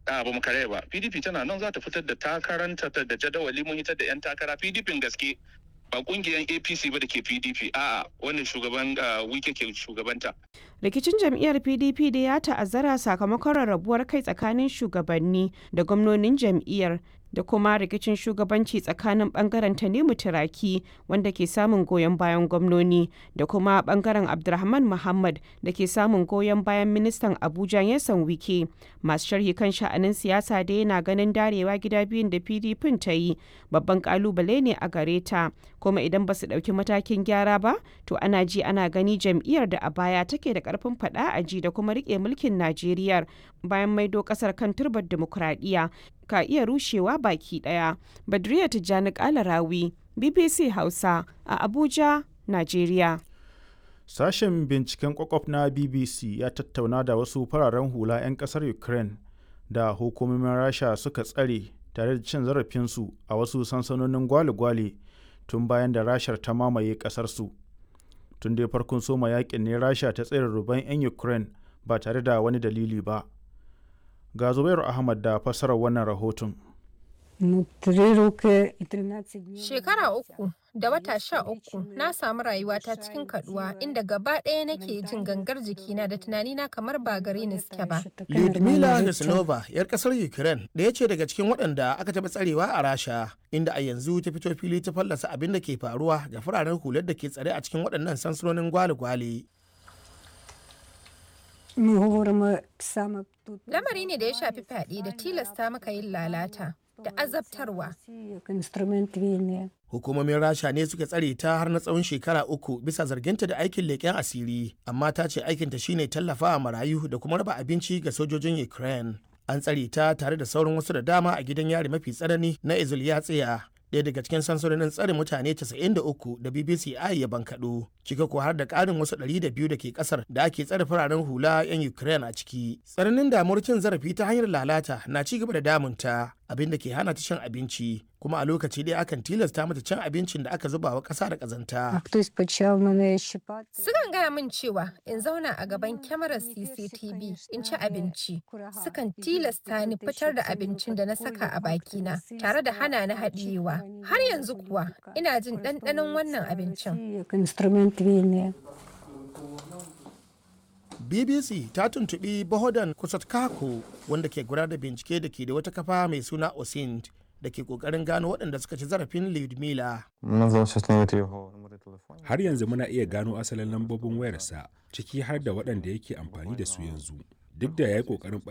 a ba mu kare ba pdp tana nan za ta fitar da takaranta da jadawali mun hitar da yan takara pdp gaske ba kungiyar apc ba da ke pdp a'a wannan shugaban wike ke shugabanta rikicin jam'iyyar pdp da ya ta'azzara sakamakon rarrabuwar kai tsakanin shugabanni da gwamnonin jam'iyyar da kuma rikicin shugabanci tsakanin bangaren tanimu turaki wanda ke samun goyon bayan gwamnoni da kuma bangaren abdulrahman muhammad da ke samun goyon bayan ministan abuja yasan wike masu sharhi kan sha'anin siyasa da yana ganin darewa gida biyun da pdp ta yi babban kalubale ne a gare ta kuma idan ba su ɗauki matakin gyara ba to ana ji ana gani jam'iyyar da a baya take da karfin faɗa a ji da kuma rike mulkin najeriya bayan maido ƙasar kan turbar dimokuraɗiyya ka iya rushewa baki daya. Badriya Tijjani Kalarawi, BBC Hausa a Abuja, Najeriya. Sashen binciken kwakwaf na BBC ya tattauna da wasu fararen hula 'yan kasar Ukraine da hukumomin Rasha suka tsare tare da cin zarafinsu a wasu sansanonin gwale-gwale tun bayan da Rashar ta mamaye kasarsu. Tun dai farkon soma yakin ne Rasha ta tsere ruban 'yan Ukraine ba tare da wani dalili ba. ga zubairu ahmad da fassarar wannan rahoton shekara uku da wata sha uku na samu rayuwata cikin kaduwa inda gaba ɗaya nake jin gangar jikina da tunanina kamar ba gare ni suke ba Lyudmila Nesnova yar kasar Ukraine da ya ce daga cikin waɗanda aka taɓa tsarewa a Rasha inda a yanzu ta fito fili ta fallasa abin da ke faruwa ga fararen hular da ke tsare a cikin waɗannan sansanonin gwale-gwale Lamari ne da ya shafi fyaɗe da tilasta maka yin lalata da azabtarwa. Hukumomin Rasha ne suka tsare ta har na tsawon shekara uku bisa zarginta da aikin leƙen asiri, amma ta ce aikinta shine tallafawa marayu da kuma raba abinci ga sojojin Ukraine. An tsare ta tare da sauran wasu da dama a gidan yari mafi tsanani na Izulyatsiya. ɗaya daga cikin sansanonin tsare mutane 93 da BBC I ya bankaɗo, cika ko har da ƙarin wasu 200 da ke ƙasar da ake tsare fararen hula 'yan Ukraine a ciki. Tsananin damuwar cin zarafi ta hanyar lalata na ci gaba da damunta, abin da ke hana ta cin abinci, kuma a lokaci ɗaya akan tilasta mata cin abincin da aka zuba wa ƙasa da ƙazanta. Sukan gaya min cewa in zauna a gaban kyamarar CCTV in ci abinci. Sukan tilasta ni fitar da abincin da na saka a bakina tare da hana ni haɗiyewa. Har yanzu kuwa ina jin ɗanɗanon wannan abincin. BBC ta tuntuɓi Bohodan Kusatkako wanda ke gudanar da bincike da ke da wata kafa mai suna Osint da ke kokarin gano waɗanda suka ci zarafin Lyudmila. Har yanzu muna iya gano asalin lambobin wayarsa ciki har da waɗanda yake amfani da su yanzu. Duk da ya yi ƙoƙarin